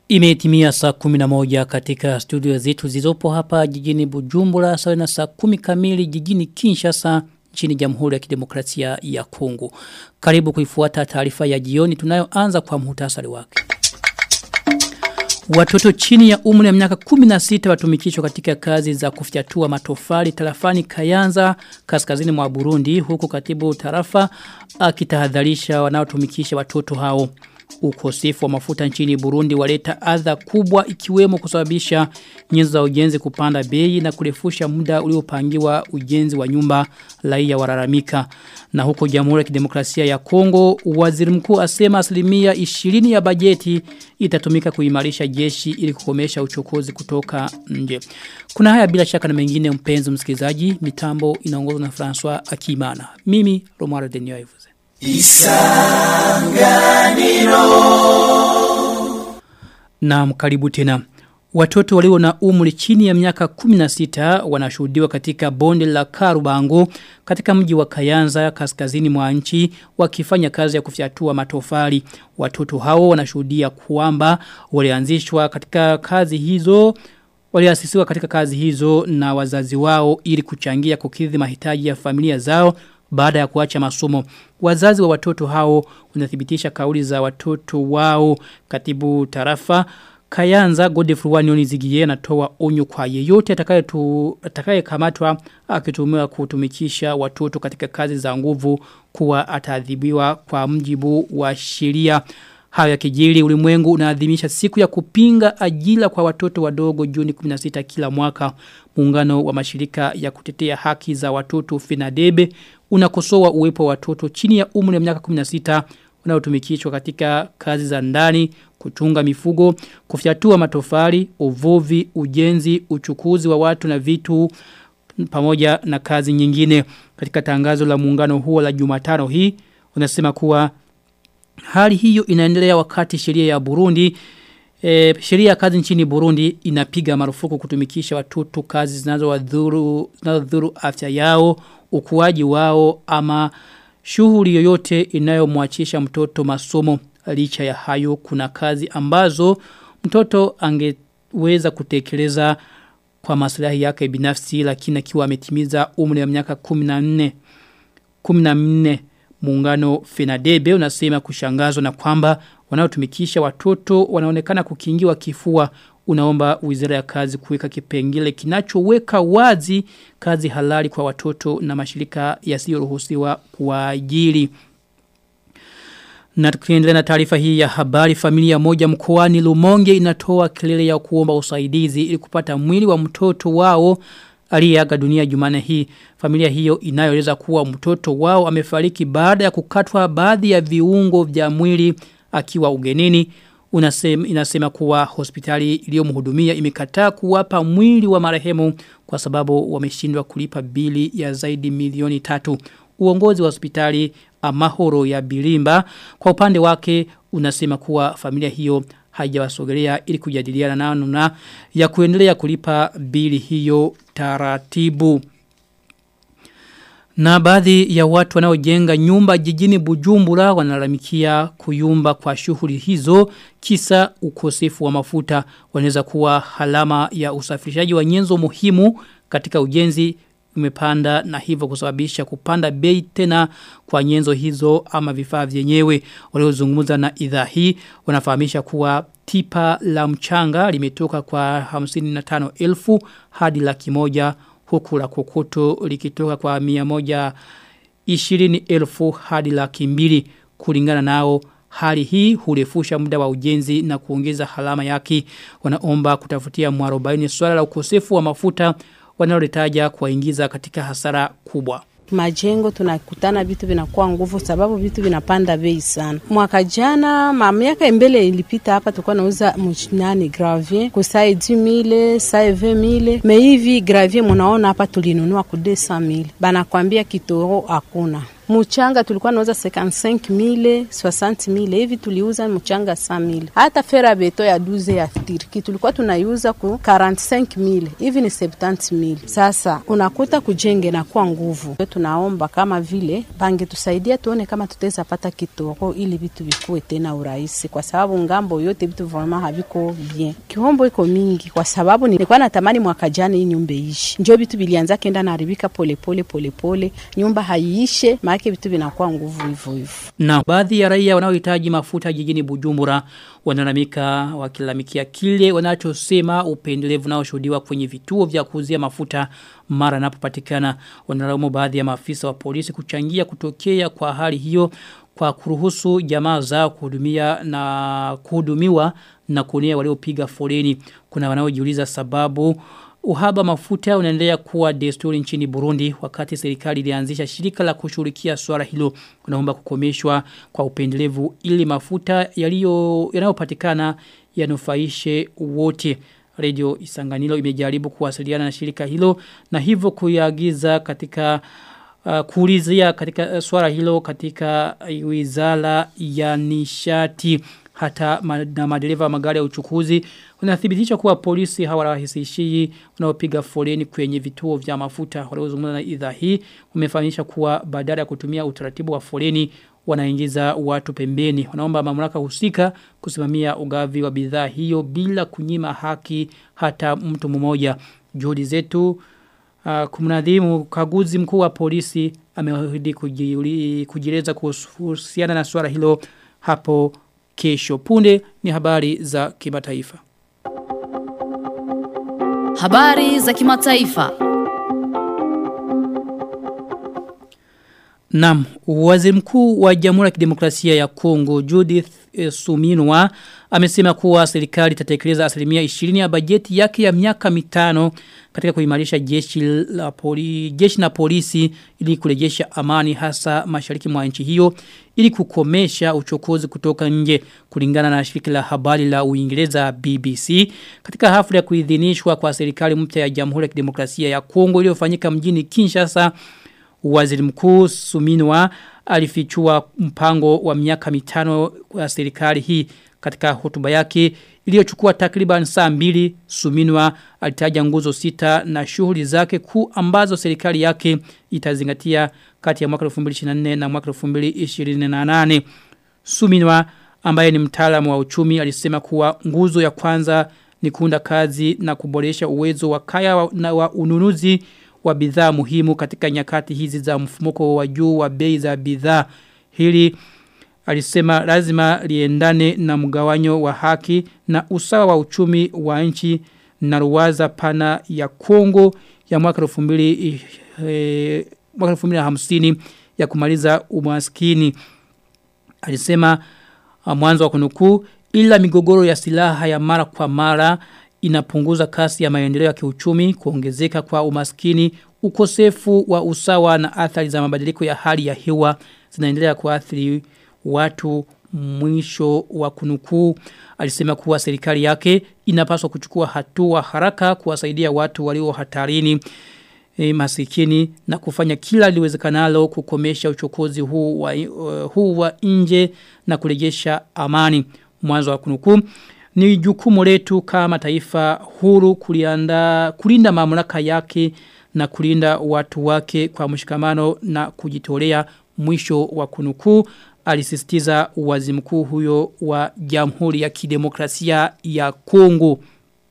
Imetimia saa 11 katika studio zetu zizopo hapa jijini Bujumbura sawa na saa 10 kamili jijini Kinshasa nchini Jamhuri ya Kidemokrasia ya Kongo. Karibu kuifuata taarifa ya jioni tunayoanza kwa muhtasari wake. Watoto chini ya umri ya miaka 16 watumikishwa katika kazi za kufyatua matofali tarafani Kayanza kaskazini mwa Burundi huku katibu tarafa akitahadharisha wanaotumikisha watoto hao. Ukosefu wa mafuta nchini Burundi waleta adha kubwa ikiwemo kusababisha nyenzo za ujenzi kupanda bei na kurefusha muda uliopangiwa ujenzi wa nyumba raia walalamika. Na huko Jamhuri ya Kidemokrasia ya Kongo, waziri mkuu asema asilimia 20 ya bajeti itatumika kuimarisha jeshi ili kukomesha uchokozi kutoka nje. Kuna haya bila shaka na mengine mpenzi msikilizaji, mitambo inaongozwa na François Akimana. Mimi Romaro Denio Ivuze. Isanganiro Na karibu tena Watoto walio na umri chini ya miaka 16 wanashuhudiwa katika bonde la Karubango katika mji wa Kayanza kaskazini mwa nchi wakifanya kazi ya kufyatua matofali. Watoto hao wanashuhudia kwamba walianzishwa katika kazi hizo waliasisiwa katika kazi hizo na wazazi wao ili kuchangia kukidhi mahitaji ya familia zao baada ya kuacha masomo. Wazazi wa watoto hao wanathibitisha kauli za watoto wao katibu tarafa Kayanza Godfrey Wanyoni Zigiye anatoa onyo kwa yeyote atakaye tu atakaye kamatwa akitumiwa kutumikisha watoto katika kazi za nguvu kuwa ataadhibiwa kwa mjibu wa sheria. Hayo kijili ulimwengu unaadhimisha siku ya kupinga ajira kwa watoto wadogo Juni 16 kila mwaka. Muungano wa mashirika ya kutetea haki za watoto Finadebe unakosoa uwepo wa watoto chini ya umri wa miaka 16 wanaotumikishwa katika kazi za ndani, kuchunga mifugo, kufyatua matofali, uvuvi, ujenzi, uchukuzi wa watu na vitu pamoja na kazi nyingine. Katika tangazo la muungano huo la Jumatano hii, unasema kuwa hali hiyo inaendelea wakati sheria ya Burundi E, sheria ya kazi nchini Burundi inapiga marufuku kutumikisha watoto kazi zinazowadhuru zinazodhuru afya yao, ukuaji wao ama shughuli yoyote inayomwachisha mtoto masomo licha ya hayo kuna kazi ambazo mtoto angeweza kutekeleza kwa maslahi yake binafsi lakini akiwa ametimiza umri wa miaka 14 14 muungano Fenadebe unasema kushangazwa na kwamba wanaotumikisha watoto wanaonekana kukingiwa kifua unaomba wizara ya kazi kuweka kipengele kinachoweka wazi kazi halali kwa watoto na mashirika yasiyoruhusiwa kuajiri. Na tukiendelea na taarifa hii ya habari familia moja mkoani Lumonge inatoa kelele ya kuomba usaidizi ili kupata mwili wa mtoto wao aliyeaga dunia Jumane hii. Familia hiyo inayoeleza kuwa mtoto wao amefariki baada ya kukatwa baadhi ya viungo vya mwili akiwa ugenini unasema inasema kuwa hospitali iliyomhudumia imekataa kuwapa mwili wa marehemu kwa sababu wameshindwa kulipa bili ya zaidi milioni tatu. Uongozi wa hospitali Amahoro ya Bilimba kwa upande wake unasema kuwa familia hiyo haijawasogelea ili kujadiliana nao na ya kuendelea kulipa bili hiyo taratibu. Na baadhi ya watu wanaojenga nyumba jijini Bujumbura wanalalamikia kuyumba kwa shughuli hizo kisa ukosefu wa mafuta wanaweza kuwa halama ya usafirishaji wa nyenzo muhimu katika ujenzi umepanda na hivyo kusababisha kupanda bei tena kwa nyenzo hizo ama vifaa vyenyewe waliozungumza na idhaa hii wanafahamisha kuwa tipa la mchanga limetoka kwa 55,000 hadi laki moja huku la kokoto likitoka kwa 120,000 hadi laki mbili kulingana nao hali hii hurefusha muda wa ujenzi na kuongeza halama yake wanaomba kutafutia mwarobaini swala la ukosefu wa mafuta wanaolitaja kuwaingiza katika hasara kubwa majengo tunakutana vitu vinakuwa nguvu sababu vitu vinapanda bei sana. Mwaka jana ma miaka mbele ilipita hapa tulikuwa nauza nani gravier kusai 10000 sai 20000 me hivi gravier munaona hapa tulinunua ku 200000 banakwambia kitoro hakuna mchanga tulikuwa nauza 55000 60000 hivi tuliuza mchanga 100000 hata fera beto ya duze ya Turki tulikuwa tunaiuza ku 45000 hivi ni 70000 sasa unakuta kujenge na kwa nguvu tunaomba kama vile bange tusaidia tuone kama tutaweza pata kitoko ili vitu vikuwe tena urahisi kwa sababu ngambo yote vitu vraiment haviko bien kihombo iko mingi kwa sababu nilikuwa natamani mwaka jana hii nyumba iishi njo vitu vilianza kenda naharibika polepole polepole nyumba haiishe maake vitu vinakuwa nguvu hivyo hivyo Na baadhi ya raia wanaohitaji mafuta jijini Bujumbura wanalamika wakilalamikia kile wanachosema upendelevu unaoshuhudiwa kwenye vituo vya kuuzia mafuta mara yanapopatikana. Wanalaumu baadhi ya maafisa wa polisi kuchangia kutokea kwa hali hiyo kwa kuruhusu jamaa zao kuhudumia na kuhudumiwa na kuonea waliopiga foleni. Kuna wanaojiuliza sababu Uhaba mafuta unaendelea kuwa desturi nchini Burundi wakati serikali ilianzisha shirika la kushughulikia swala hilo wanaomba kukomeshwa kwa upendelevu ili mafuta yaliyo yanayopatikana yanufaishe wote. Radio Isanganilo imejaribu kuwasiliana na shirika hilo na hivyo kuiagiza katika uh, kuulizia katika uh, swala hilo katika uh, wizara ya nishati hata ma, na madereva wa magari ya uchukuzi unathibitisha kuwa polisi hawarahisishii wanaopiga foleni kwenye vituo vya mafuta waliozungumza na idhaa hii wamefahamisha kuwa badala ya kutumia utaratibu wa foleni wanaingiza watu pembeni wanaomba mamlaka husika kusimamia ugavi wa bidhaa hiyo bila kunyima haki hata mtu mmoja juhudi zetu uh, kumnadhimu kaguzi mkuu wa polisi ameahidi kujieleza kuhusiana na swala hilo hapo kesho. Punde ni habari za kimataifa. Habari za kimataifa. Naam, waziri mkuu wa Jamhuri ya Kidemokrasia ya Kongo Judith e, Suminwa amesema kuwa serikali itatekeleza asilimia 20 ya bajeti yake ya miaka mitano katika kuimarisha jeshi la poli, jeshi na polisi ili kurejesha amani hasa mashariki mwa nchi hiyo ili kukomesha uchokozi kutoka nje kulingana na shirika la habari la Uingereza BBC katika hafla ya kuidhinishwa kwa serikali mpya ya Jamhuri ya Kidemokrasia ya Kongo iliyofanyika mjini Kinshasa Waziri mkuu Suminwa alifichua mpango wa miaka mitano wa serikali hii katika hotuba yake iliyochukua takriban saa mbili Suminwa alitaja nguzo sita na shughuli zake kuu ambazo serikali yake itazingatia kati ya mwaka 2024 na mwaka 2028. Suminwa ambaye ni mtaalamu wa uchumi alisema kuwa nguzo ya kwanza ni kuunda kazi na kuboresha uwezo wa kaya wa, na wa ununuzi wa bidhaa muhimu katika nyakati hizi za mfumuko wa juu wa bei za bidhaa. Hili alisema lazima liendane na mgawanyo wa haki na usawa wa uchumi wa nchi na ruwaza pana ya Kongo ya mwaka 2000 eh, mwaka 2050 ya kumaliza umaskini. Alisema mwanzo wa kunukuu ila migogoro ya silaha ya mara kwa mara inapunguza kasi ya maendeleo ya kiuchumi, kuongezeka kwa umaskini, ukosefu wa usawa na athari za mabadiliko ya hali ya hewa zinaendelea kuathiri watu mwisho wa kunukuu alisema kuwa serikali yake inapaswa kuchukua hatua haraka kuwasaidia watu walio hatarini e, masikini na kufanya kila liwezekanalo kukomesha uchokozi huu wa, uh, huu wa nje na kurejesha amani mwanzo wa kunukuu ni jukumu letu kama taifa huru kulianda, kulinda mamlaka yake na kulinda watu wake kwa mshikamano na kujitolea mwisho wa kunukuu alisisitiza wazi mkuu huyo wa Jamhuri ya Kidemokrasia ya Kongo.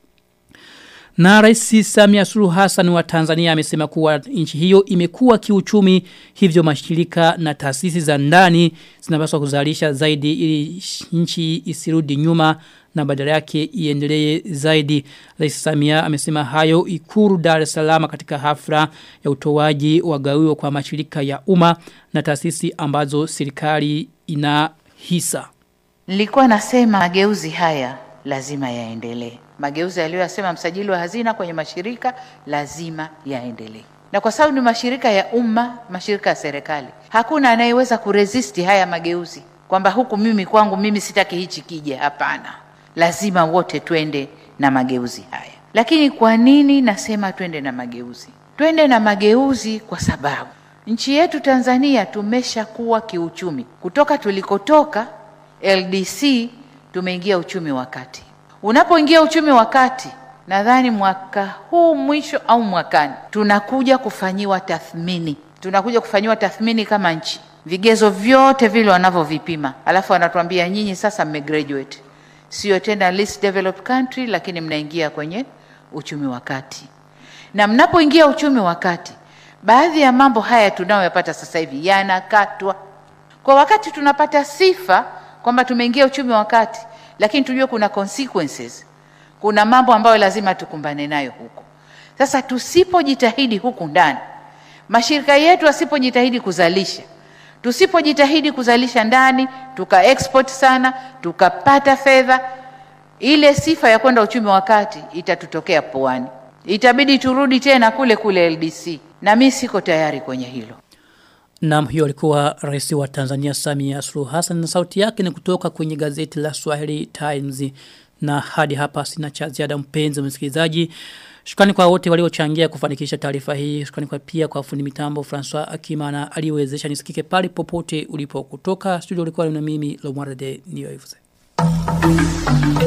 Na Rais Samia Suluhu Hassan wa Tanzania amesema kuwa nchi hiyo imekuwa kiuchumi hivyo mashirika na taasisi za ndani zinapaswa kuzalisha zaidi ili nchi isirudi nyuma na badala yake iendelee zaidi. Rais Samia amesema hayo Ikuru Dar es Salaam katika hafla ya utoaji wa gawio kwa mashirika ya umma na taasisi ambazo serikali ina hisa. Nilikuwa nasema mageuzi haya lazima yaendelee. Mageuzi aliyoyasema msajili wa hazina kwenye mashirika lazima yaendelee. Na kwa sababu ni mashirika ya umma, mashirika ya serikali, hakuna anayeweza kuresisti haya mageuzi, kwamba huku mimi kwangu mimi sitaki hichi kije. Hapana, lazima wote twende na mageuzi haya. Lakini kwa nini nasema twende na mageuzi? Twende na mageuzi kwa sababu nchi yetu Tanzania tumeshakuwa kiuchumi. Kutoka tulikotoka LDC tumeingia uchumi wa kati. Unapoingia uchumi wa kati, nadhani mwaka huu mwisho au mwakani tunakuja kufanyiwa tathmini, tunakuja kufanyiwa tathmini kama nchi, vigezo vyote vile wanavyovipima, alafu wanatuambia nyinyi sasa mmegraduate, sio tena least developed country, lakini mnaingia kwenye uchumi wa kati. Na mnapoingia uchumi wa kati, baadhi ya mambo haya tunayoyapata sasa hivi yanakatwa. Kwa wakati tunapata sifa kwamba tumeingia uchumi wa kati, lakini tujue kuna consequences, kuna mambo ambayo lazima tukumbane nayo huko. Sasa tusipojitahidi huku ndani, mashirika yetu asipojitahidi kuzalisha, tusipojitahidi kuzalisha ndani, tuka export sana, tukapata fedha, ile sifa ya kwenda uchumi wa kati itatutokea puani, itabidi turudi tena kule kule LDC, na mi siko tayari kwenye hilo. Naam hiyo alikuwa rais wa Tanzania Samia Suluhu Hassan na sauti yake ni kutoka kwenye gazeti la Swahili Times na hadi hapa sina cha ziada mpenzi msikilizaji. Shukrani kwa wote waliochangia kufanikisha taarifa hii. Shukrani kwa pia kwa fundi mitambo François Akimana aliwezesha nisikike pale popote ulipo kutoka studio ulikuwa na mimi Lomwarde Niyoivuze.